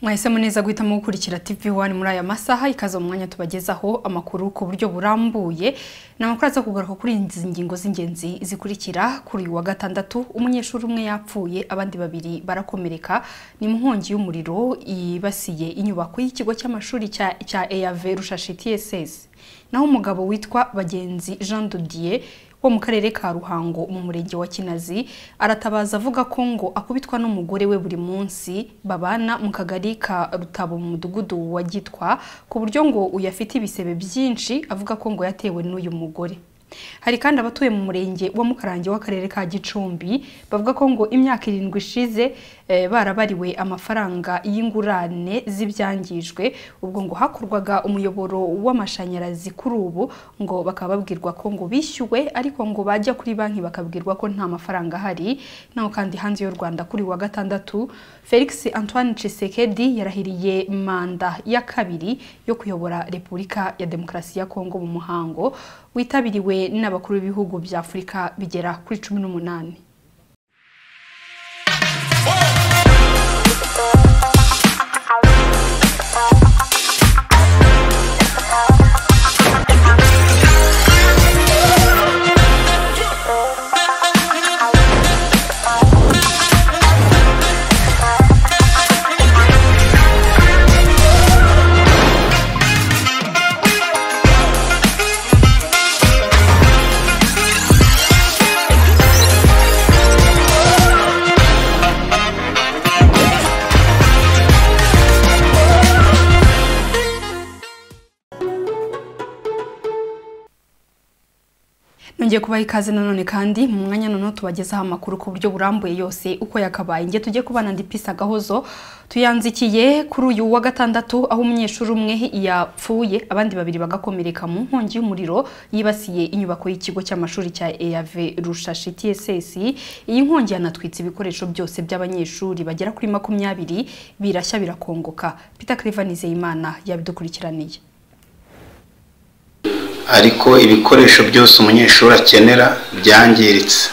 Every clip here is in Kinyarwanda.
mwahisemo neza guhitamo gukurikira TV One muri aya masaha ikaze mu mwanya tubagezaho amakuru ku buryo burambuye ni amakuru aza kugaruka kuri izi ngingo z'ingenzi zikurikira kuri uyu wa gatandatu umunyeshuri umwe yapfuye abandi babiri barakomereka ni mu nkongi y'umuriro yibasiye inyubako y'ikigo cy'amashuri cya cya EAV Rushashi TSS naho umugabo witwa Bagenzi Jean de Dieu wo mu karere ka Ruhango mu murenge wa Kinazi aratabaza avuga ko ngo akubitwa n'umugore we buri munsi babana mu kagari ka Rutabo mu mudugudu wa Gitwa ku buryo ngo uyu afite ibisebe byinshi avuga ko ngo yatewe n'uyu mugore hari kandi abatuye mu murenge wa Mukarange w'akarere ka Gicumbi bavuga ko ngo imyaka irindwi ishize eh, barabariwe amafaranga y'ingurane z'ibyangijwe ubwo ngo hakorwaga umuyoboro w'amashanyarazi kuri ubu ngo bakaba babwirwa ko ngo bishyuwe ariko ngo bajya kuri banki bakabwirwa ko nta mafaranga ahari naho kandi hanze y'u Rwanda kuri wa gatandatu Felix Antoine Tshisekedi yarahiriye manda ya kabiri yo kuyobora Repubulika ya Demokarasi ya Kongo mu muhango witabiriwe n'abakuru b'ibihugu bya Afurika bigera kuri cumi n'umunani nongeye kubaha ikaze nanone kandi mu mwanya noneho tubagezaho amakuru ku buryo burambuye yose uko yakabaye nge tujye kubana ndipisi agahozo tuyanzikiye kuri uyu wa gatandatu aho umunyeshuri umwe yapfuye abandi babiri bagakomereka mu nkongi y'umuriro yibasiye inyubako y'ikigo cy'amashuri cya EAV Rushashi TSS iyi nkongi yanatwitse ibikoresho byose by'abanyeshuri bagera kuri makumyabiri birashya birakongoka Peter Clever Nizeyimana yabidukurikiraniye ariko ibikoresho byose umunyeshuri akenera byangiritse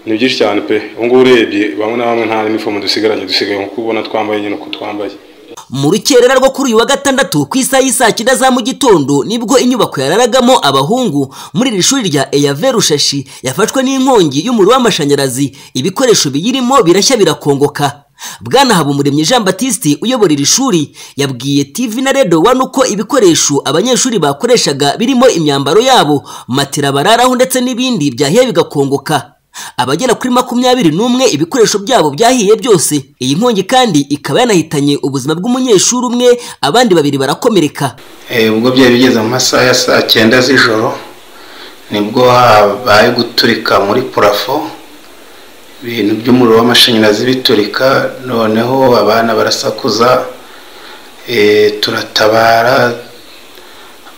ni byinshi cyane pe ubu ngubu urebye bamwe na bamwe nta n'inifomu dusigaranye dusigaye nkuko ubona twambaye nyine uko twambaye mu rukerera rwo kuri uyu wa gatandatu ku isaha y'isaa cyenda za mu gitondo nibwo inyubako yararagamo abahungu muri iri shuri rya eyave rushashi yafashwe n'inkongi y'umuriro w'amashanyarazi ibikoresho biyirimo birashya birakongoka bwana habumuremyi jean batiste uyobora iri shuri yabwiye tv na redo wani uko ibikoresho abanyeshuri bakoreshaga birimo imyambaro yabo matera bararaho ndetse n'ibindi byahiye bigakongoka abagera kuri makumyabiri n'umwe ibikoresho byabo byahiye byose iyi nkongi kandi ikaba yanahitanye ubuzima bw'umunyeshuri umwe abandi babiri barakomereka Eh, ubwo byari bigeze mu masaha ya saa cyenda z'ijoro nibwo habaye guturika muri purafo ibintu by'umuriro w'amashanyarazi biturika noneho abana barasakuza eh, turatabara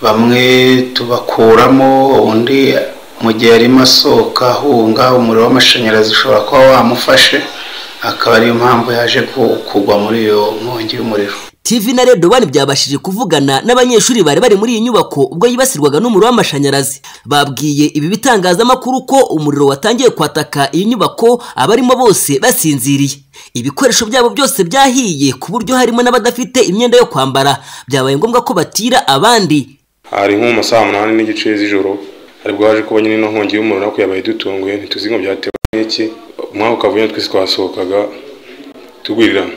bamwe tubakuramo undi mu gihe arimo asohoka ahunga umuriro w'amashanyarazi ushobora kuba wamufashe akaba ariyo mpamvu yaje ku- kugwa muri iyo nkongi y'umuriro tv na redo wani byabashije kuvugana n'abanyeshuri bari bari muri iyi nyubako ubwo yibasirwaga n'umuriro w'amashanyarazi babwiye ibi bitangazamakuru ko umuriro watangiye kwataka iyi nyubako abarimo bose basinziriye ibikoresho byabo byose byahiye ku buryo harimo n'abadafite imyenda yo kwambara byabaye ngombwa ko batira abandi hari nko mu masaha umunani n'igice z'ijoro hari bwaje kuba nyine ino nkongi y'umuriro ariko yabaye idutunguye ntituzi ngo byatewe n'iki umwaka ukavuye twese twasohokaga tugwirirana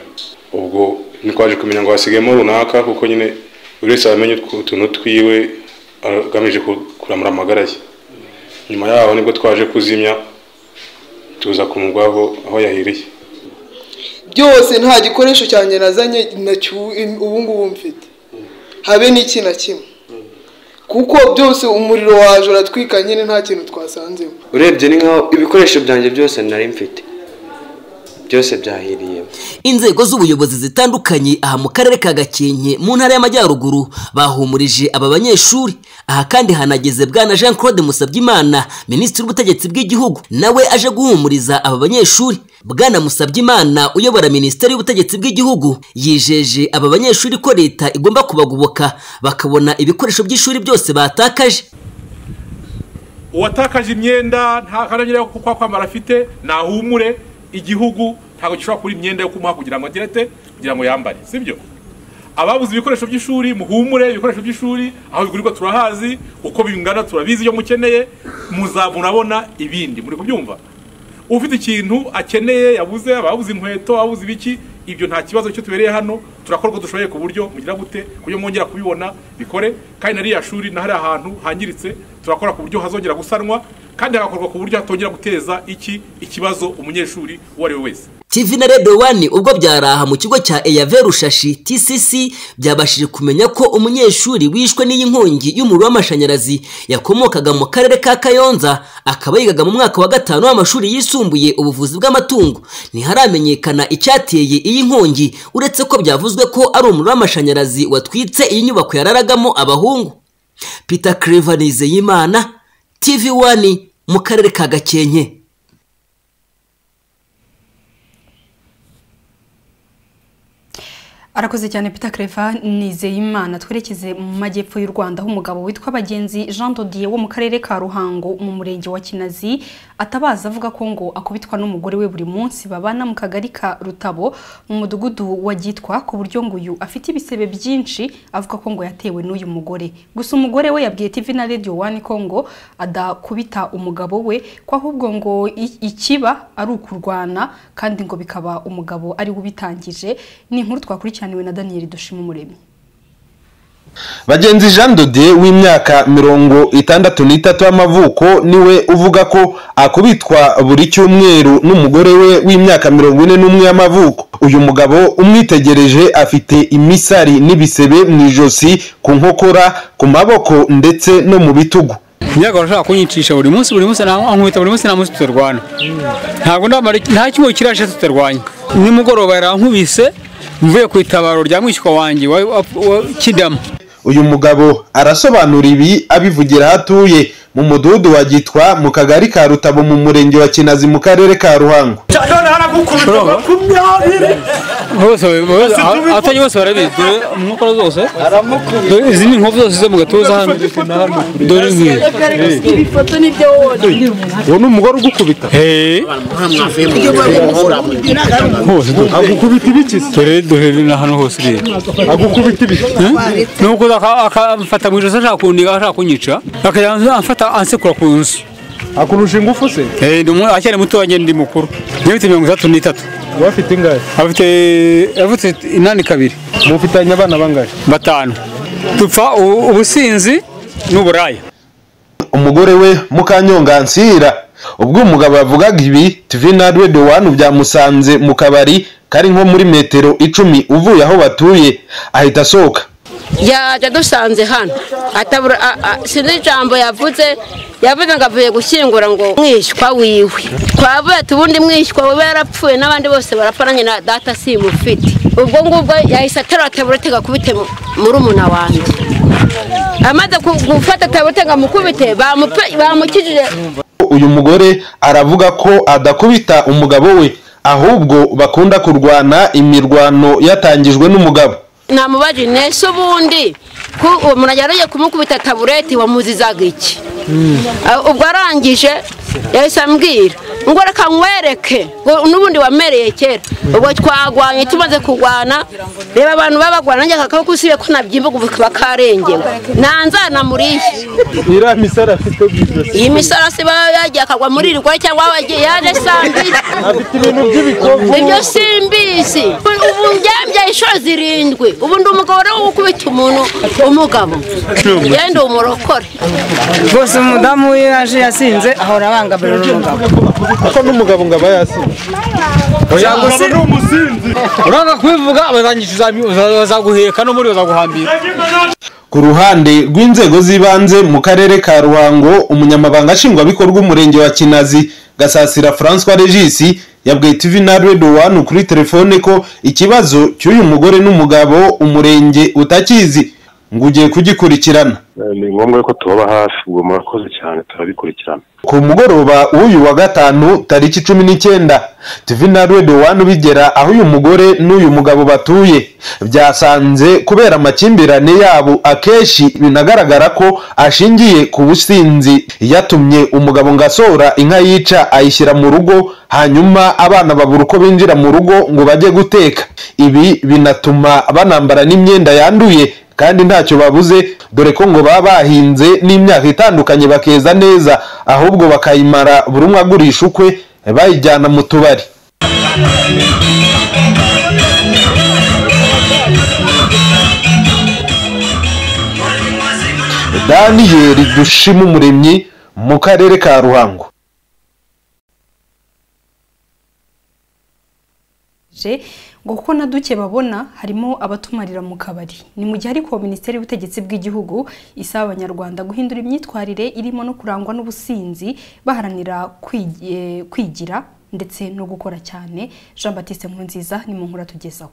ubwo ntitwaje kumenya ngo hasigayemo runaka kuko nyine buri wese amenye utuntu twiwe agamije ku- kuramura amagara ye nyuma yaho nibwo twaje kuzimya tuza kumugwaho aho yahiriye byose nta gikoresho cyanjye nazanye nacyu- ubu ngubu mfite habe n'iki na kimwe kuko byose umuriro waje uratwika nyine nta kintu twasanzemo urebye ni nkaho ibikoresho byanjye byose nari mfite byose byahiriyemo inzego z'ubuyobozi zitandukanye aha mu karere ka gakenke mu ntara y'amajyaruguru bahumurije aba banyeshuri aha kandi hanageze bwana jean claude musabyimana minisitiri w'ubutegetsi bw'igihugu nawe aje guhumuriza aba banyeshuri bwana musabyimana uyobora minisiteri y'ubutegetsi bw'igihugu yijeje aba banyeshuri ko leta igomba kubagoboka bakabona ibikoresho by'ishuri byose batakaje uwatakaje imyenda nta kanagera yo kwa kwambara afite nahumure igihugu ntabwo gishobora kubura imyenda yo kumuha kugira ngo agire ate kugira ngo yambare sibyo ababuze ibikoresho by'ishuri muhumure ibikoresho by'ishuri aho bigurirwa turahazi uko bingana turabizi iyo mukeneye muzabona abona ibindi muri kubyumva ufite ikintu akeneye yabuze ababuze inkweto ababuze ibiki ibyo nta kibazo cyo tubereye hano turakora uko dushoboye ku buryo mugira gute kuburyo mwongera kubibona bikore kandi na ririya shuri na hariya hantu hangiritse turakora ku buryo hazongera gusanwa kandi hagakorwa ku buryo hatongera guteza iki ikibazo umunyeshuri uwo ari we wese TV na Radio One ubwo byaraha mu kigo cya Eyave Rushashi TCC byabashije kumenya ko umunyeshuri wishwe n'iyi nkongi y'umuriro w'amashanyarazi yakomokaga mu karere ka Kayonza akaba yigaga mu mwaka wa gatanu w'amashuri yisumbuye ubuvuzi bw'amatungo ntiharamenyekana icyateye iyi nkongi uretse ko byavuzwe ko ari umuriro w'amashanyarazi watwitse iyi nyubako yararagamo abahungu Peter Clever Nizeyimana TV One mu karere ka Gakenke arakoze cyane Peter Creva Nizeyimana twerekeze mu majyepfo y'u Rwanda aho umugabo witwa Bagenzi Jean Dodier wo mu karere ka Ruhango mu murenge wa Kinazi atabaza avuga ko ngo akubitwa n'umugore we buri munsi babana mu kagari ka Rutabo mu mudugudu wa Gitwa ku buryo ngo uyu afite ibisebe byinshi avuga ko ngo yatewe n'uyu mugore gusa umugore we yabwiye TV na Radio 1 ko ngo adakubita umugabo we ko ahubwo ngo i- ikiba ari ukurwana kandi ngo bikaba umugabo ari we ubitangije ni inkuru twakurikiraniwe na Daniel Dushima Umuremyi bagenzi jean dode w'imyaka mirongo itandatu n'itatu y'amavuko niwe uvuga ko akubitwa buri cyumweru n'umugore we w'imyaka mirongo ine n'umwe y'amavuko uyu mugabo umwitegereje afite imisari n'ibisebe mu ijosi ku nkokora ku maboko ndetse no mu bitugu nyago arashaka kunyicisha buri munsi buri munsi na- ankubita buri munsi nta munsi tutarwana ntabwo ndamara nta kimwe kirashe tutarwanya nimugoroba yarankubise mvuye ku itabaro rya mwishywa wanjye wa, wa, wa kidama uyu mugabo arasobanura ibi abivugira aho atuye mu mudugudu wa gitwa mu kagari ka rutabo mu murenge wa kinazi mu karere ka ruhango bose bose- a- abatari bose barabizi dore inkokora zose dore izi ni inkoko zose zo mu gatuza hano dore ngiyi uwo ni umugore ugukubita Hey. hose agukubita ibiki dore dore ni ahantu hose uriya agukubita ibi nuko aka- akamfata mu ijosi ashaka kundiga ashaka kunyica akajya amfata ansekura ku nzu akurusha ingufu se Eh, ndi umu- akiri muto wanjye ndi mukuru njye mfite mirongo itandatu n'itatu bafite ingahe afite avutse inani kabiri mufitanye abana bangahe batanu dupfa ubu- ubusinzi n'uburaya umugore we mukanyonga nsira ubwo umugabo yavugaga ibi tv na radio one byamusanze mu kabari kari nko muri metero icumi uvuye aho batuye ahita asohoka yajya dusanze hano atabura a- a- sinzi ijambo yavuze yavuze ngo avuye gushyingura ngo mwishywa wiwe twavuye tubundi mwishywa wiwe yarapfuye n'abandi bose barapfa nanjye na data simufite ubwo ngubwo yahise aterura taburete gakubite muri umuna wanjye amaze ku- gufata taburete ngo amukubite bamupe- bamukijije uyu mugore aravuga ko adakubita umugabo we ahubwo bakunda kurwana imirwano yatangijwe n'umugabo namubaje nese ubundi ku- uwo muntu yariye kumukubita tabureti wamuzizaga iki Ah, ubwo arangije yahise ambwira ngo reka nkwereke ngo n'ubundi wamereye kera ubwo twagwanye tumaze kurwana reba abantu babagwana nanjye akakaboko usibe ko nabyimba ubu kaba karengewe nanzana muri iriya misara afite mu ijosi iyi misarasi baba yagiye akagwa muri iri rwari cyangwa wagiye yaje sambisi afite ibintu by'ibikovu ibyo simbizi ubu ndyambya inshuro zirindwi ubu ndi umugabo rero ukubita umuntu umugabo genda umurokore rwose umudamu we yaje yasinze ahora abangamira umugabo kuko n'umugabo ngo aba yasinze uranga kubivuga abarangisha bazaguheka no muri bazaguhambira ku ruhande rw'inzego z'ibanze mu karere ka ruhango umunyamabanga nshingwabikorwa umurenge wa kinazi gasasira francois regis yabwiye tv na radio one kuri telefone ko ikibazo cy'uyu mugore n'umugabo umurenge utakizi ngo ugiye kugikurikirana ni ngombwa ko tubaba hafi ubwo murakoze cyane turabikurikirana ku mugoroba w'uyu wa gatanu tariki cumi n'icyenda tivi na redo wani ubigera aho uyu mugore n'uyu mugabo batuye byasanze kubera amakimbirane yabo akenshi binagaragara ko ashingiye ku businzi yatumye umugabo ngo asora inka yica ayishyira mu rugo hanyuma abana babura uko binjira mu rugo ngo bajye guteka ibi binatuma banambara n'imyenda yanduye kandi ntacyo babuze dore ko ngo baba bahinze n'imyaka itandukanye bakeza neza ahubwo bakayimara buri umwe agurisha ukwe bayijyana mu tubari daniyeli dushima umuremyi mu karere ka ruhango ngo kuko na duke babona harimo abatumarira mu kabari ni mu gihe ariko minisiteri y'ubutegetsi bw'igihugu isaba abanyarwanda guhindura imyitwarire irimo no kurangwa n'ubusinzi baharanira kwigi- eh, kwigira ndetse no gukora cyane jean batiste nkurunziza ni mu nkuru atugezaho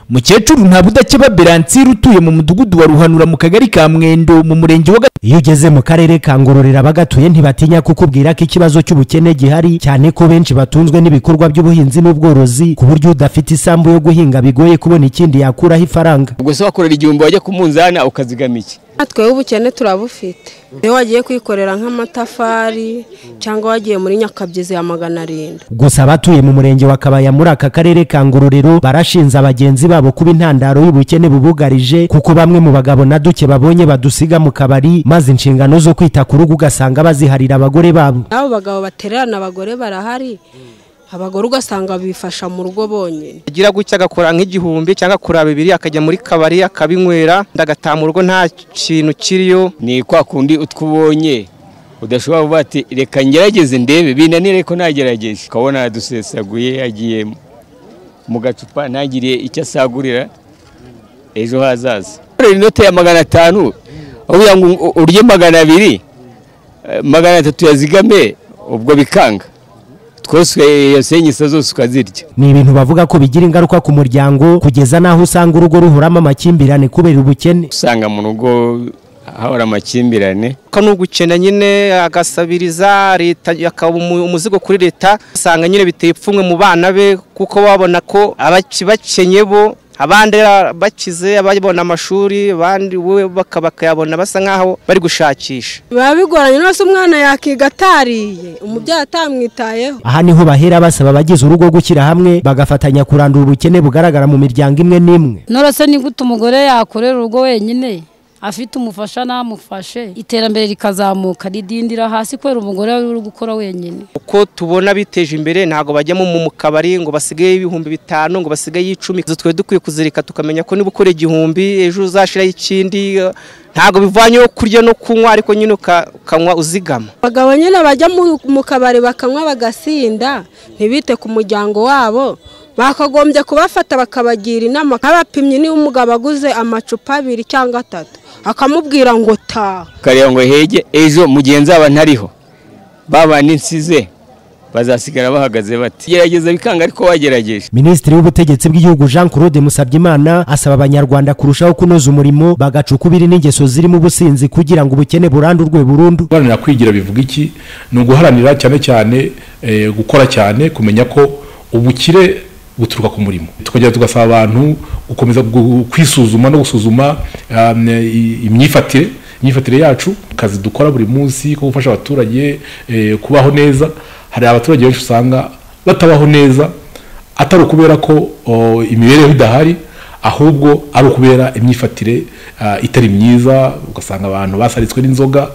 mukecuru nta budakeba beransire utuye mu mudugudu wa ruhanura mu kagari ka mwendo mu murenge wa Gat- iyo ugeze mu karere ka ngororero abagatuye ntibatinya kukubwira ko ikibazo cy'ubukene gihari cyane ko benshi batunzwe n'ibikorwa by'ubuhinzi n'ubworozi ku buryo udafite isambu yo guhinga bigoye kubona ikindi yakuraho ifaranga ubwo se wakorera igihumbi wajya ku munzani ukazigama iki twebwe ubukene turabufite iyo wagiye kwikorera nk'amatafari cyangwa wagiye muri nyakabyizi ya magana arindwi gusa abatuye mu murenge wa kabaya muri aka karere ka ngororero barashinja bagenzi babo kuba intandaro y'ubukene bubugarije kuko bamwe mu bagabo na duke babonye badusiga mu kabari maze inshingano zo kwita ku rugo ugasanga baziharira abagore babo n'abo bagabo batererana abagore barahari abagore ugasanga bifasha mu rugo bonyine agira gutya agakora nk'igihumbi cyangwa akora bibiri akajya muri kabari akabinywera ndagataha mu rugo nta kintu kiriyo ni kwa kundi utwo ubonye udashobora kuvuga ati reka ngerageze ndebe binanire ko nagerageje ukabona dusesaguye yagiye mu gacupa ntagire icyo asagurira ejo hazaza korera inote ya magana atanu uvuga ngo urye magana abiri eh, magana atatu yazigame ubwo bikanga twose iyo senyisa zose ukazirya ni ibintu bavuga ko bigira ingaruka ku muryango kugeza n'aho usanga urugo ruhoramo amakimbirane kubera ubukene usanga mu rugo hahora amakimbirane ko n'ugukena nyine agasabiriza leta akaba umu- umuzigo kuri leta usanga nyine biteye ipfunwe mu bana be kuko babona ko abaki- bakenye bo abandi ra- bakize ababona amashuri abandi we baka- bakayabona basa nk'aho bari gushakisha biba bigoranye rwose umwana yakiga atariye umubyeyi atamwitayeho aha niho bahera basaba abagize urugo gushyira hamwe bagafatanya kurandura ubukene bugaragara mu miryango imwe n'imwe norose ni gute umugore yakorera urugo wenyine afite umufasha n'amufashe iterambere rikazamuka ridindira hasi kubera umugore we uri gukora wenyine uko tubona biteje imbere ntabwo bajya mu mu kabari ngo basigaye ibihumbi bitanu ngo basigaye icumi Zo twe dukwiye kuzirika tukamenya ko niba ukora igihumbi ejo uzashiraho ikindi eh, ntabwo bivanyeho kurya no kunywa ariko nyine uka- ukanywa uzigama abagabo nyine bajya mu- mu kabari bakanywa bagasinda ntibite ku muryango wabo bakagombye kubafata bakabagira inama kabapimye niba umugabo aguze amacupa abiri cyangwa atatu akamubwira ngo taha ukareba ngo hege ejo mu gihe nzaba ntariho ba bandi nsize bazasigara bahagaze bati gerageza bikanga ariko wagerageje minisitiri w'ubutegetsi bw'igihugu jean claude musabyimana asaba abanyarwanda kurushaho kunoza umurimo bagaca ukubiri n'ingeso zirimo ubusinzi kugira ngo ubukene burandurwe burundu guharanira kwigira bivuga iki ni uguharanira cyane cyane eh, gukora cyane kumenya ko ubukire buturuka ku murimo tukongera tugasaba abantu gukomeza gu- kwisuzuma no gusuzuma um, i- imyifatire imyifatire yacu akazi dukora buri munsi ko gufasha abaturage eh, kubaho neza hari abaturage benshi usanga batabaho neza atari ukubera ko o, imibereho idahari ahubwo ari ukubera imyifatire ah, itari myiza ugasanga abantu basaritswe n'inzoga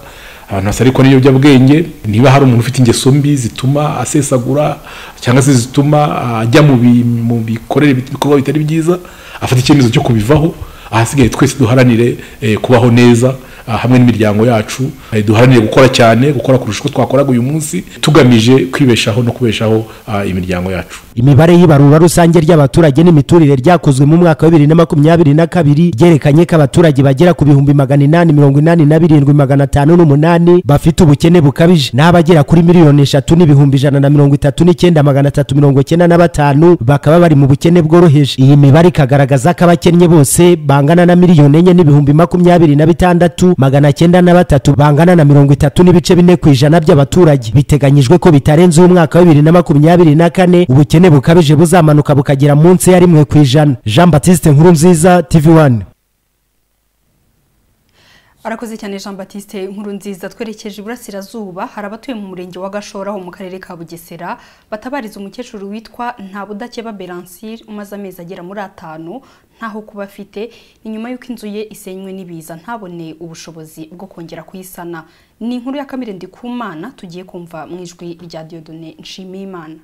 abantu basarikwa n'ibiyobyabwenge niba hari umuntu ufite ingeso mbi zituma asesagura cyangwa se zituma ah, ajya mu bi- mu bikorere bit- ibikorwa bitari byiza afata icyemezo cyo kubivaho ahasigaye twese duharanire eh, kubaho neza ah, hamwe n'imiryango yacu eh, duharanire gukora cyane gukora kurusha uko twakoraga uyu munsi tugamije kwibeshaho no kubeshaho ah, imiryango yacu imibare y'ibarura rusange ry'abaturage n'imiturire ryakozwe mu mwaka wa bibiri na makumyabiri na kabiri ryerekanye ko abaturage bagera ku bihumbi magana inani mirongo inani na birindwi magana atanu n'umunani bafite ubukene bukabije n'abagera kuri miliyoni eshatu n'ibihumbi ijana na mirongo itatu n'icyenda magana atatu mirongo icyenda na batanu bakaba bari mu bukene bworoheje iyi mibare ikagaragaza ko abakennye bose bangana na miliyoni enye n'ibihumbi makumyabiri na bitandatu magana cyenda na batatu bangana na mirongo itatu n'ibice bine ku ijana by'abaturage biteganyijwe ko bitarenze umwaka wa bibiri na makumyabiri na kane ubukene bukabije buzamanuka bukagera munsi ya rimwe ku ijana jean batiste nkuru nziza tv one arakoze cyane jean batiste inkuru nziza twerekeje iburasirazuba hari abatuye mu murenge wa gashora ho mu karere ka bugesera batabariza umukecuru witwa ntabudakeba beransire umaze amezi agera muri atanu ntaho kuba afite ni nyuma y'uko inzu ye isenywe n'ibiza ntabone ubushobozi bwo kongera kuyisana ni inkuru ya kamere ndikumana tugiye kumva mu ijwi rya diodone nshimiyimana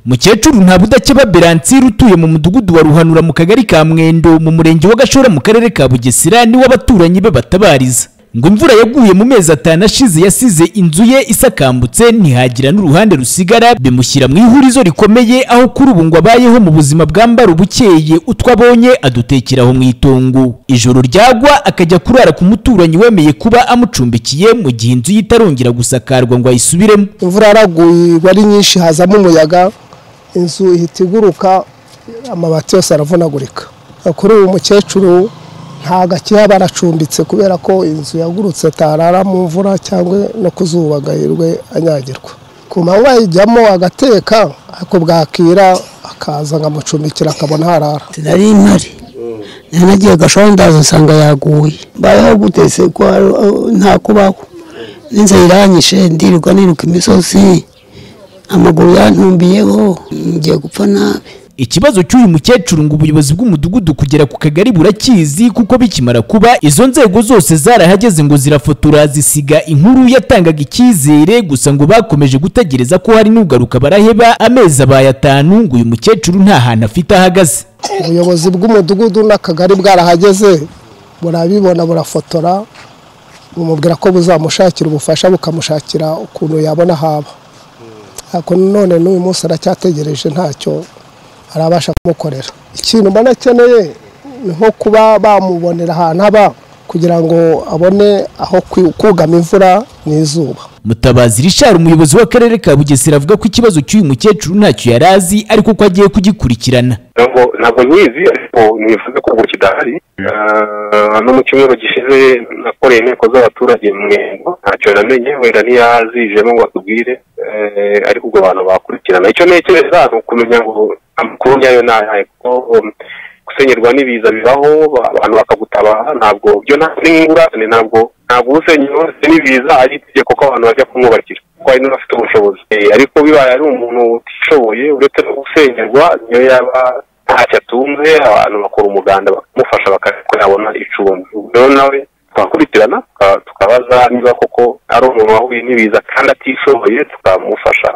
mukecuru ntabudakeba beransire utuye mu mudugudu wa ruhanura mu kagari ka mwendo mu murenge wa gashora mu karere ka bugesera niwo abaturanyi be batabariza ngo imvura yaguye mu mezi atanu ashize yasize inzu ye isakambutse ntihagira n'uruhande rusigara bimushyira mu ihurizo rikomeye aho kuri ubu ngo abayeho mu buzima bwambara ubukeye utwo abonye adutekeraho mu itongo ijoro ryagwa akajya kurara ku muturanyi wemeye kuba amucumbikiye mu gihe inzu ye itarongera gusakarwa ngo ayisubiremo imvura yaraguye ari nyinshi hazamo umuyaga inzu ihita iguruka amabati yose aravunagurika kuri uyu mukecuru ntabwo akiha baracumbitse kubera ko inzu yagurutse atarara mu mvura cyangwa no kuzuba agahirwe anyagirwa ku manywa yijyamo agateka ariko bwakira akaza nkamucumbikira akabona harara nari mpari nanagiye gashora ndaza nsanga yaguye mbayeho gutese ko nta kubaho n'inzira iranyishe ndirirwa niruka imisozi amaguru yantumbiyeho ngiye gupfa nabi ikibazo cy'uyu mukecuru ngo ubuyobozi bw'umudugudu kugera ku kagari burakizi kuko bikimara kuba izo nzego zose zarahageze ngo zirafotora zisiga inkuru yatangaga icyizere gusa ngo bakomeje gutegereza ko hari n'ugaruka baraheba amezi abaye atanu ngo uyu mukecuru nta hantu afite ahagaze ubuyobozi bw'umudugudu n'akagari bwarahageze burabibona burafotora bumubwira ko buzamushakira ubufasha bukamushakira ukuntu yabona haba ariko none n'uyu munsi aracyategereje ntacyo arabasha kumukorera ikintu mbona akeneye ni nko kuba bamubonera ahantu aba kugira ngo abone aho kugama imvura n'izuba mutabazi rishari umuyobozi w'akarere ka bugesera avuga ko ikibazo cy'uyu mukecuru ntacyo yari azi ariko ko agiye kugikurikirana ntabwo ntabwo nyizi ariko nifuza ko ubu kidahari Ah, no mu cyumweru gishize nakoreye inteko z'abaturage mu mwendo ntacyo namenye wenda ntiyazijemo ngo atubwire Eh, ariko ubwo abantu bakurikirana icyo ntekereza ni ukumenya ngo amakuru nyayo ni ayahe kuko um, gusenyerwa n'ibiza bibaho ba- abantu bakagutabara ntabwo byo nta- ni ingurane ntabwo ntabwo usenya wese n'ibiza ari itegeko ko abantu bajya kumwubakira kuko hari n'abafite ubushobozi Eh, ariko bibaye ari umuntu utishoboye uretse no gusenyerwa niyo yaba ntacyo atunze abantu bakora umuganda bakamufasha bakareka yabona icumbi rero nawe tukakurikirana tuka- tukabaza niba koko ari umuntu wahuye n'ibiza kandi atishoboye tukamufasha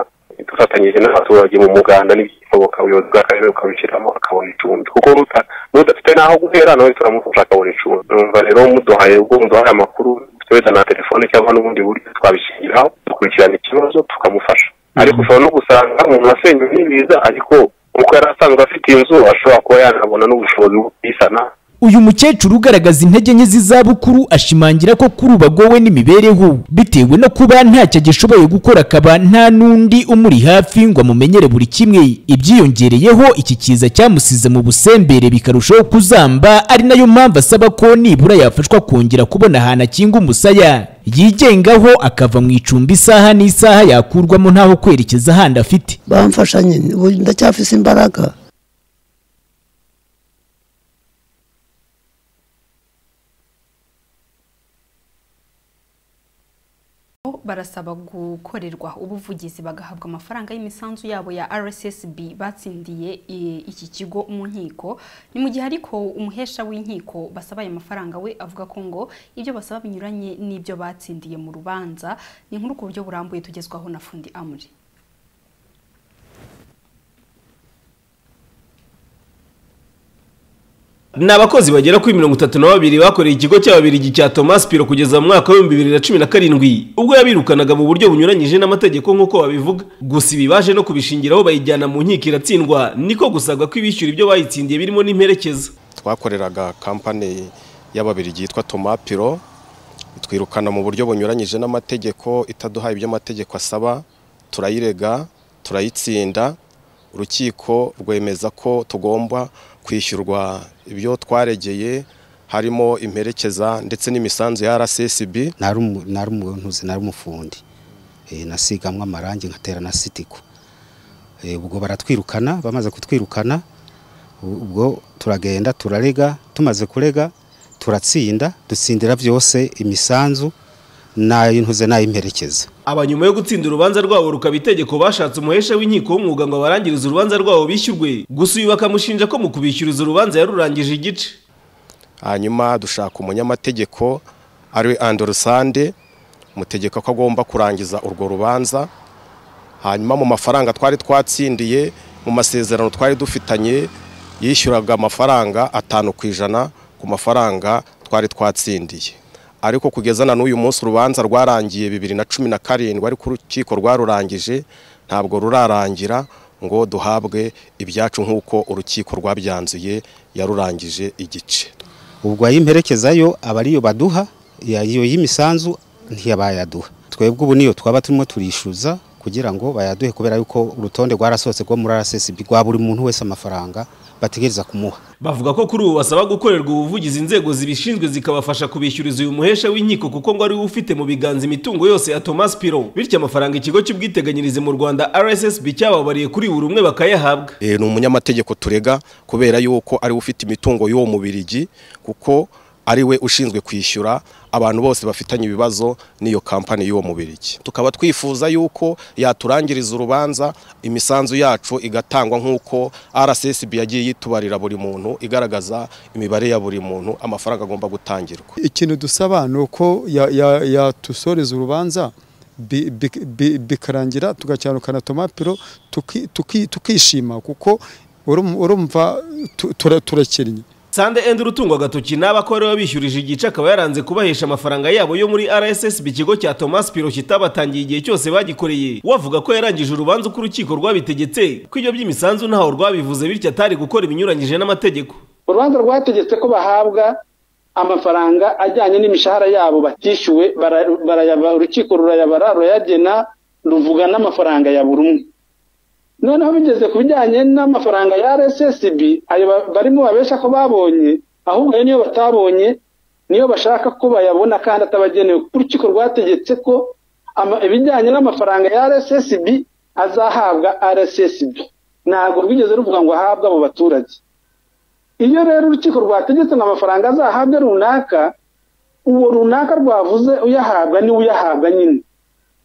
dufatanyije n'abaturage mu muganda n'ibishoboka ubuyobozi bw'akarere bukabishyiramo akabona icumbi kuko ruta- n'udafite n'aho guhera nawe turamufasha akabona icumbi numva rero muduhaye ubwo muduhaye amakuru wenda na telefone cyangwa n'ubundi buryo twabishingiraho dukurikirana ikibazo tukamufasha ariko ushobora no gusanga umuntu wasenywe n'ibiza ariko uko yari asanzwe afite inzu ashobora kuba yanabona n'ubushobozi bwo kuyisana uyu mukecuru ugaragaza intege nke z'izabukuru ashimangira ko kuri ubu agowe n'imibereho bitewe no kuba ntacyo agishoboye gukora akaba nta n'undi umuri hafi ngo amumenyere buri kimwe ibyiyongereyeho iki kiza cyamusize mu busembere bikarushaho kuzamba ari nayo mpamvu asaba ko nibura yafashwa kongera kubona ahantu akinga umusaya yigengaho akava mu icumbi isaha n'isaha yakurwamo ntaho kwerekeza ahandi afite bamfasha nyine ubu ndacyafise imbaraga barasaba gukorerwa ubuvugizi bagahabwa amafaranga y'imisanzu yabo ya rssb batsindiye i- iki kigo mu nkiko ni mu gihe ariko umuhesha w'inkiko basaba aya mafaranga we avuga ko ngo ibyo basaba binyuranye n'ibyo batsindiye mu rubanza ni inkuru ku buryo burambuye tugezwaho na fundi amuri ni abakozi bagera kuri mirongo itatu na babiri bakoreye ikigo cy'ababirigi cya Thomas Piro kugeza mu mwaka w'ibihumbi bibiri na cumi na karindwi ubwo yabirukanaga mu buryo bunyuranyije n'amategeko nk'uko babivuga gusa ibi baje no kubishingiraho bayijyana mu nkiko iratsindwa niko gusabwa kw'ibishyura ibyo bayitsindiye birimo n'imperekeza twakoreraga kampani y'ababirigi yitwa Thomas Piro twirukana mu buryo bunyuranyije n'amategeko itaduhaye ibyo amategeko asaba turayirega turayitsinda urukiko rwemeza ko tugomba kwishyurwa ibyo twaregeye harimo imperekeza ndetse n'imisanzu ya RSSB nari umuntu nari umufundi Eh, nasigamo amarangi nkatera na sitiko Eh, ubwo baratwirukana bamaze kutwirukana u- ubwo turagenda turarega tumaze kurega turatsinda dutsindira byose imisanzu n'ayintuze n'ayimperekeza aba nyuma yo gutsinda urubanza rwabo rukaba itegeko bashatse umuhesha w'inkiko w'umwuga ngo abarangirize urubanza rwabo bishyurwe gusa uyu bakamushinja ko mu kubishyuriza urubanza yarurangije igice hanyuma dushaka umunyamategeko ari Andersande mutegeka ko agomba kurangiza urwo rubanza hanyuma mu mafaranga twari twatsindiye mu masezerano twari dufitanye yishyuraga amafaranga atanu ku ijana ku mafaranga twari twatsindiye ariko kugeza na n'uyu munsi urubanza rwarangiye bibiri na cumi na karindwi ariko urukiko rwarurangije ntabwo rurarangira ngo duhabwe ibyacu nk'uko urukiko rwabyanzuye yarurangije igice ubwo ayimperekeza yo aba ariyo baduha ya- iyo y'imisanzu ntiyabayaduha twebwe ubu niyo twaba turimo turishyuza kugira ngo bayaduhe kubera yuko urutonde rwarasohotse rwo muri RSSB rwa buri muntu wese amafaranga bategereza kumuha bavuga ko kuri ubu basaba gukorerwa ubuvugizi inzego zibishinzwe zikabafasha kubishyuriza uyu muhesha w'inkiko kuko ngo ari we ufite mu biganza imitungo yose ya Thomas Piro bityo amafaranga ikigo cy'ubwiteganyirize mu Rwanda RSSB cyababariye kuri buri umwe bakayahabwa Eh, ni umunyamategeko turega kubera yuko ari we ufite imitungo y'uwo mubirigi kuko ari we ushinzwe kwishyura abantu bose bafitanye ibibazo n'iyo kampani y'uwo mubirigi tukaba twifuza yuko yaturangiriza urubanza imisanzu yacu igatangwa nk'uko RSSB yagiye yitubarira buri muntu igaragaza imibare ya buri muntu amafaranga agomba gutangirwa ikintu dusaba ni uko ya- ya- yatusoreza urubanza bi- bi- bi- bikarangira tugacyarukana tomapiro tuki- tuki- tukishima kuko urumva- urumva tu- tura- turakennye Sande End utungo agatoki n'abakora bishyurije igice akaba yaranze kubahesha amafaranga yabo yo muri RSSB ikigo cya Thomas Piro kitabatangiye igihe cyose bagikoreye wavuga ko yarangije urubanza uko urukiko rwabitegetse ko ibyo by'imisanzu ntaho rwabivuze bityo atari gukora ibinyuranyije n'amategeko urubanza rwategetse ko bahabwa amafaranga ajyanye n'imishahara yabo batishyuwe bara- barayaba- urukiko rurayabara rurayagena ruvuga n'amafaranga ya buri umwe noneho bigeze ku bijyanye n'amafaranga ya rssb ayo ba- barimo babesha ko babonye ahubwo ayo niyo batabonye niyo bashaka ko bayabona kandi atabagenewe kuko urukiko rwategetse ko ama- ibijyanye n'amafaranga ya rssb azahabwa rssb ntabwo rwigeze ruvuga ngo ahabwe abo baturage iyo rero urukiko rwategetse ngo amafaranga azahabwe runaka uwo runaka rwavuze uyahabwa niwe uyahabwa nyine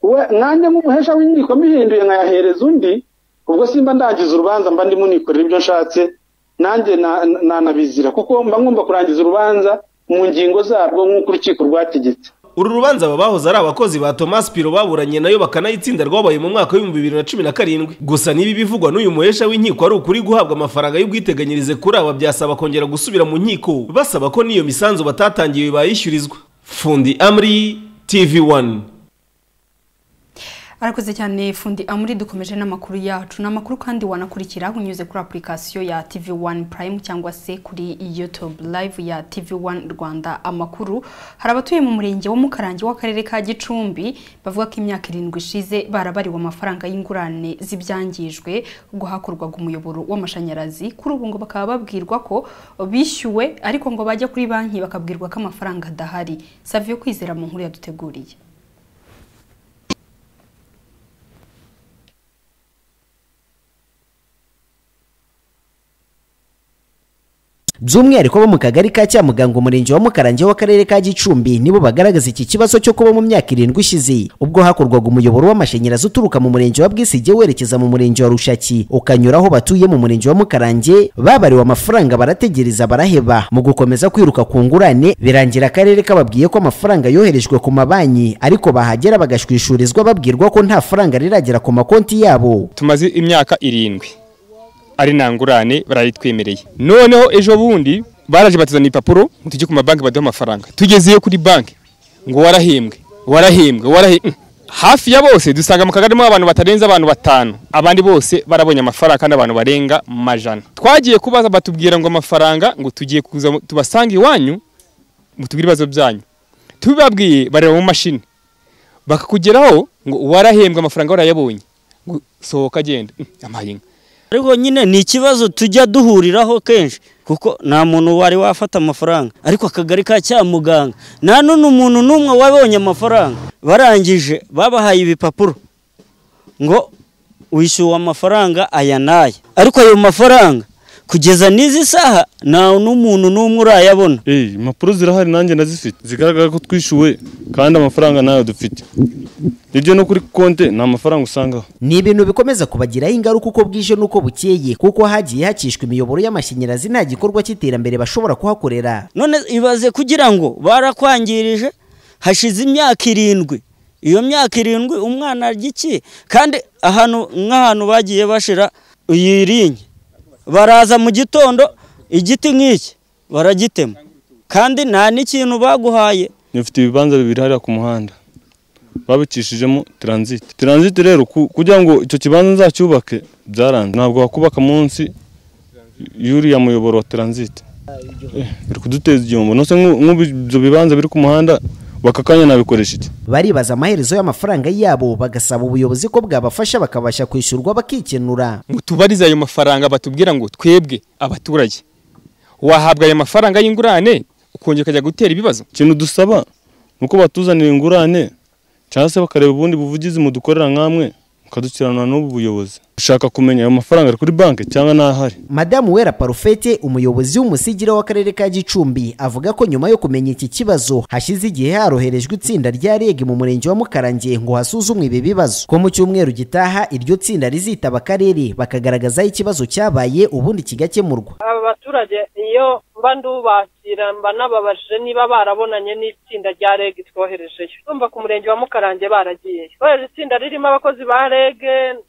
we nanjye nk'umuhesha w'inkiko mbihinduye nkayahereza undi ubwo simba ndangiza urubanza mba ndimo nikorera ibyo nshatse nanjye na- na- nanabizira kuko mba ngomba kurangiza urubanza mu ngingo zarwo nk'uko urukiko rwategetse uru rubanza aba bahoze ari abakozi ba Thomas Piro baburanye nayo bakanayitsinda rwabaye mu mwaka w'ibihumbi bibiri na cumi na karindwi gusa n'ibi bivugwa n'uyu muhesha w'inkiko ari ukuri guhabwa amafaranga y'ubwiteganyirize kuri aba byasaba kongera gusubira mu nkiko basaba ko n'iyo misanzu batatangiye bayishyurizwa Fundi Amri TV1 arakoze cyane fundi amuri dukomeje n'amakuru yacu ni amakuru kandi wanakurikira unyuze kuri apurikasiyo ya tv wani purayimu cyangwa se kuri youtube live ya tv wani rwanda amakuru hari abatuye mu murenge wa mukarange w'akarere ka gicumbi bavuga ko imyaka irindwi ishize barabariwe amafaranga y'ingurane z'ibyangijwe ubwo hakorwaga umuyoboro w'amashanyarazi kuri ubu ngo bakaba babwirwa ko bishyuwe ariko ngo bajya kuri banki bakabwirwa ko amafaranga adahari saviyo kwizera mu nkuru yaduteguriye by'umwihariko bo mu kagari ka Cyamugango umurenge wa Mukarange w'akarere ka Gicumbi nibo bagaragaza iki kibazo cyo kuba mu myaka irindwi ishize ubwo hakorwaga umuyoboro w'amashanyarazi uturuka mu murenge wa Bwisige werekeza mu murenge wa Rushaki ukanyura aho batuye mu murenge wa Mukarange babariwe amafaranga barategereza baraheba mu gukomeza kwiruka ku ngurane birangira akarere kababwiye ko amafaranga yoherejwe ku mabanki ariko bahagera bagashwishurizwa babwirwa ko nta faranga riragera ku makonti yabo tumaze imyaka irindwi ari nta ngurane barayitwemereye noneho ejo bundi baraje batuzana ipapuro ngo tujye ku mabanki baduhe amafaranga tugezeyo kuri banki ngo warahembwe warahembwe warahembwe hafi ya bose dusanga mu kagari mo abantu batarenze abantu batanu abandi bose barabonye amafaranga kandi abantu barenga mu majana twagiye kubaza batubwira ngo amafaranga ngo tugiye kuza mu- tubasanga iwanyu mutubwire ibibazo byanyu tubibabwiye bareba mu mashini bakakugeraho ngo warahembwe amafaranga warayabonye ngo sohoka agenda amahirwe ariko nyine ni ikibazo tujya duhuriraho kenshi kuko nta muntu wari wafata amafaranga ariko akagari ka cya muganga nta n'undi muntu n'umwe wabonye amafaranga barangije babahaye ibipapuro ngo wishyuwe amafaranga aya n'aya ariko ayo mafaranga kugeza n'izi saha nta n'umuntu n'umwe urayabona impapuro zirahari nanjye nazifite zigaragara ko twishyuwe kandi amafaranga nayo dufite ibyo no kuri konti nta mafaranga usangaho ni ibintu bikomeza kubagiraho ingaruka uko bwije n'uko bukeye kuko hagiye hakishwa imiyoboro y'amashanyarazi nta gikorwa cy'iterambere bashobora kuhakorera none ibaze kugira ngo barakwangirije hashize imyaka irindwi iyo myaka irindwi umwana arya iki kandi ahantu nk'ahantu bagiye bashira iyi rinye baraza mu gitondo igiti nk'iki baragitema kandi nta n'ikintu baguhaye dufite ibibanza bibiri hariya ku muhanda babicishijemo taransite taransite rero ku- kugira ngo icyo kibanza nzacyubake byaranze ntabwo wakubaka munsi y'uriya muyoboro wa taransite Eh, biri kuduteza igihombo nose nk'u- nk'ubu ibyo bibanza biri ku muhanda waka kanya nabikoresha iki baribaza amaherezo y'amafaranga yabo bagasaba ubuyobozi ko bwabafasha bakabasha kwishyurwa bakikenura ngo tubarize ayo mafaranga batubwira ngo twebwe abaturage wahabwa ayo mafaranga y'ingurane ukongera ukajya gutera ibibazo ikintu dusaba ni uko batuzanira ingurane cyangwa se bakareba ubundi buvugizi mudukorera nk'amwe mukadukiranura n'ubu buyobozi ushaka kumenya ayo mafaranga ari kuri banki cyangwa n'ahari madamu wera parufete umuyobozi w'umusigira w'akarere ka gicumbi avuga ko nyuma yo kumenya iki kibazo hashize igihe haroherejwe itsinda rya reg mu murenge wa mukarange ngo hasuzumwe ibi bibazo ko mu cyumweru gitaha iryo tsinda rizitaba akarere bakagaragazaho ikibazo cyabaye ubundi kigakemurwa aba baturage iyo mba ndubakira mba nababajije niba barabonanye n'itsinda rya reg twoherejeyo urumva ku murenge wa mukarange baragiye twohereje itsinda ririmo abakozi ba reg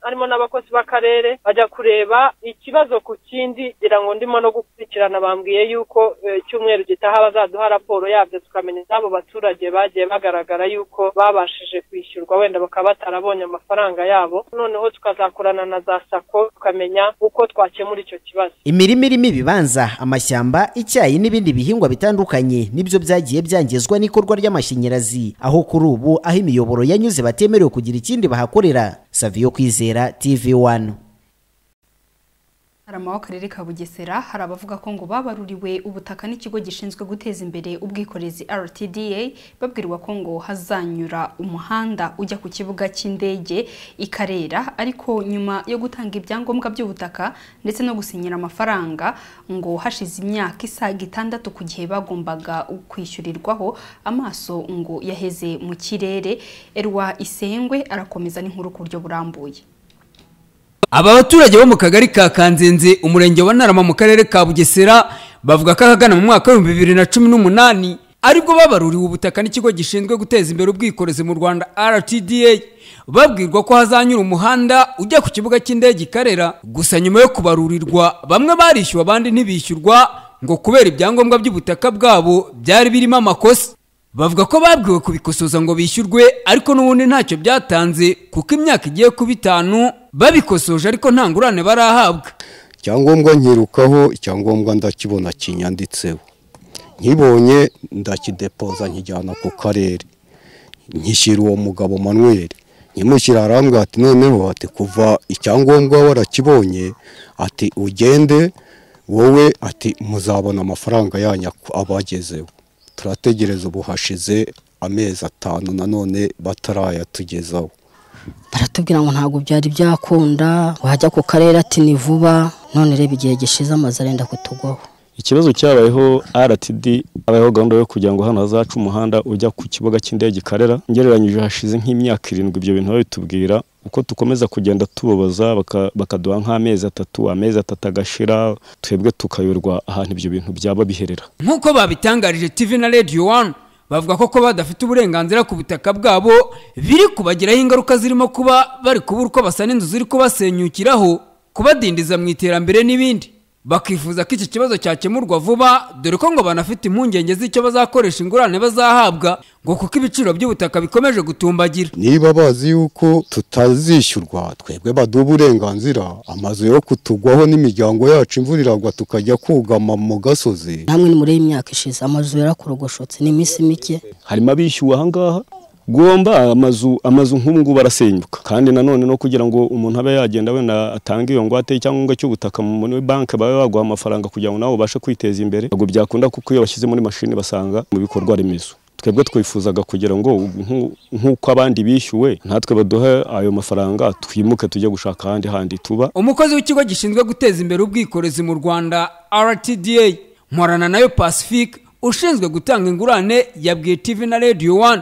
harimo n'abakozi b'akarere bajya kureba ikibazo ku kindi kugira ngo ndimo no gukurikirana bambwiye yuko eh, icyumweru gitaha bazaduha raporo yabyo tukamenya iz'abo baturage bagiye bagaragara yuko babashije kwishyurwa wenda bakaba batarabonye amafaranga yabo noneho tukazakorana na za sako tukamenya uko twakemura icyo kibazo imirima irimo ibibanza amashyamba icyayi n'ibindi bihingwa bitandukanye nibyo byagiye byangizwa n'ikorwa ry'amashanyarazi aho kuri ubu aho imiyoboro yanyuze batemerewe kugira ikindi bahakorera saviyo kwizera tv wani Hari amawe akarere ka Bugesera hari abavuga ko ngo babaruriwe ubutaka n'ikigo gishinzwe guteza imbere ubwikorezi RTDA babwirwa ko ngo hazanyura umuhanda ujya ku kibuga cy'indege i Karera ariko nyuma yo gutanga ibyangombwa by'ubutaka ndetse no gusinyira amafaranga ngo hashize imyaka isaga itandatu ku gihe bagombaga kwishyurirwaho amaso ngo yaheze mu kirere Erwa Isengwe arakomeza n'inkuru ku buryo burambuye aba baturage bo mu kagari ka kanzenze umurenge wa ntarama mu karere ka bugesera bavuga ko ahagana mu mwaka w'ibihumbi bibiri na cumi n'umunani aribwo babaruriwe ubutaka n'ikigo gishinzwe guteza imbere ubwikorezi mu rwanda rtda babwirwa ko hazanyura umuhanda ujya ku kibuga cy'indege i karera gusa nyuma yo kubarurirwa bamwe barishyuwe abandi ntibishyurwa ngo kubera ibyangombwa by'ubutaka bwabo byari birimo amakosa bavuga ko babwiwe kubikosoza ngo bishyurwe ariko n'ubundi ntacyo byatanze kuko imyaka igiye kuba itanu babikosoje ariko nta ngurane barahabwa icyangombwa nkirukaho icyangombwa ndakibona kinyanditseho nkibonye ndakidepoza nkijyana ku karere nkishyira uwo mugabo manuel nkimushyira arambwira ati noneho ati kuva icyangombwa warakibonye ati ugende wowe ati muzabona amafaranga yanyu ak- abagezeho turategereza ubu hashize amezi atanu nanone batarayatugezaho baratubwira ngo ntabwo byari byakunda wajya ku karere ati ni vuba none reba igihe gishize amazu arenda kutugwaho ikibazo cyabayeho rtd habayeho gahunda yo kugira ngo hano hazaca umuhanda ujya ku kibuga cy'indege i karera ngereranyije hashize nk'imyaka irindwi ibyo bintu babitubwira uko dukomeza kugenda tubabaza baka- bakaduha nk'amezi atatu amezi atatu agashira twebwe tukayoberwa ahantu ibyo bintu byaba biherera nk'uko babitangarije tv na radio one bavuga ko kuba badafite uburenganzira ku butaka bwabo biri kubagiraho ingaruka zirimo kuba bari kubura uko basana inzu ziri kubasenyukiraho kubadindiza mu iterambere n'ibindi bakifuza ko iki kibazo cyakemurwa vuba dore ko ngo banafite impungenge z'icyo bazakoresha ingurane bazahabwa ngo kuko ibiciro by'ubutaka bikomeje gutumbagira niba bazi yuko tutazishyurwa twebwe baduha uburenganzira amazu yo kutugwaho n'imiryango yacu imvura iragwa tukajya kugama mu gasozi namwe ni muri iyi myaka ishize amazu yarakorogoshotse ni iminsi mike harimo abishyuwe aha ngaha gomba amazu amazu nk'ubu ngubu arasenyuka kandi nanone no kugira ngo umuntu abe yagenda wenda atange iyo ngwate icyangombwa cy'ubutaka muri banki babe baguha amafaranga kugira ngo nawe ubashe kwiteza imbere ntabwo byakunda kuko iyo bashyize muri mashini basanga mu bikorwa remezo twebwe twifuzaga kugira ngo nk'u- nk'uko abandi bishyuwe natwe baduhe ayo mafaranga twimuke tujye gushaka ahandi handi tuba umukozi w'ikigo gishinzwe guteza imbere ubwikorezi mu rwanda rtda mporana nayo pacifique ushinzwe gutanga ingurane yabwiye tv na radio one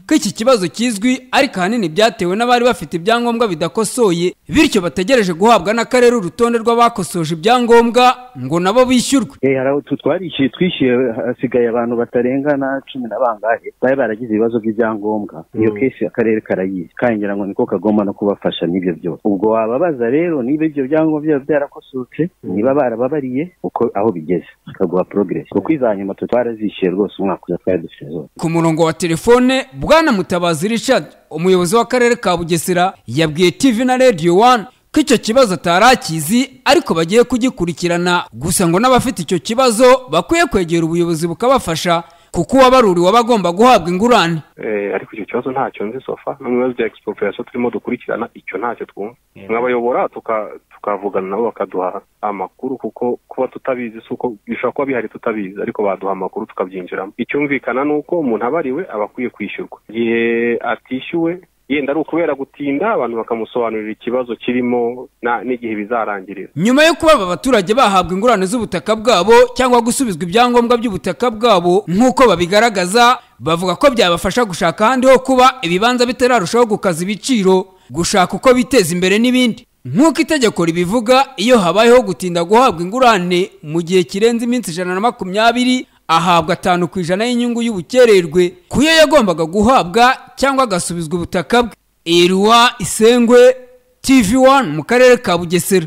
ko iki kibazo kizwi ariko ahanini byatewe n'abari bafite ibyangombwa bidakosoye bityo bategereje guhabwa n'akarere urutonde rw'abakosoje ibyangombwa ngo nabo bishyurwe Eh, hari aho twarishyuye twishyuye hasigaye abantu batarenga na cumi na bangahe bari baragize ibibazo by'ibyangombwa iyo kesi akarere karayizi kandi ngira ngo niko kagomba no kubafasha n'ibyo byose ubwo wababaza rero niba ibyo byangombwa byaba byarakosotse niba barababariye uko aho bigeze bakaguha progress kuko iza nyuma twe twarazishyuye rwose umwaka uza twari dufite zose ku murongo wa telefone bwana mutabazi richard umuyobozi w'akarere ka bugesera yabwiye tv na radio one ko icyo kibazo atari akizi ariko bagiye kugikurikirana gusa ngo n'abafite icyo kibazo bakwiye kwegera ubuyobozi bukabafasha kuko uwabaruriwe aba agomba guhabwa ingurane Eh, ariko icyo kibazo ntacyo nzi sofa no mu bibazo bya expropriation turimo dukurikirana icyo ntacyo twumva mwabayobora tuka- tukavugana nabo bakaduha amakuru kuko kuba tutabizi si uko bishobora kuba bihari tutabizi ariko baduha amakuru tukabyinjiramo icyumvikana ni uko umuntu abariwe aba akwiye kwishyurwa igihe atishyuwe yenda ari ukubera gutinda abantu bakamusobanurira ikibazo kirimo na- n'igihe bizarangirira nyuma yo kuba aba baturage bahabwa ingurane z'ubutaka bwabo cyangwa gusubizwa ibyangombwa by'ubutaka bwabo nk'uko babigaragaza bavuga ko byabafasha gushaka ahandi ho kuba ibibanza bitararushaho gukaza ibiciro gushaka uko biteza imbere n'ibindi nk'uko itegeko ribivuga iyo habayeho gutinda guhabwa ingurane mu gihe kirenze iminsi ijana na makumyabiri ahabwa atanu ku ijana y'inyungu y'ubukererwe ku yo yagombaga guhabwa cyangwa agasubizwa ubutaka bwe eriwa isengwe tv 1 mu karere ka bugesera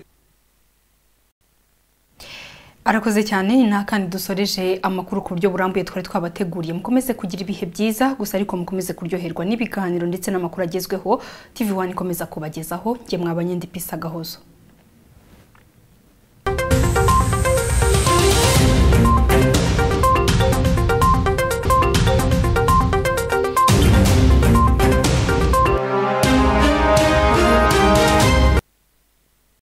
arakoze cyane nta kandi dusoreje amakuru ku buryo burambuye twari twabateguriye mukomeze kugira ibihe byiza gusa ariko mukomeze kuryoherwa n'ibiganiro ndetse n'amakuru agezweho tv one ikomeza kubagezaho ngemwe abanyendipisa gahozo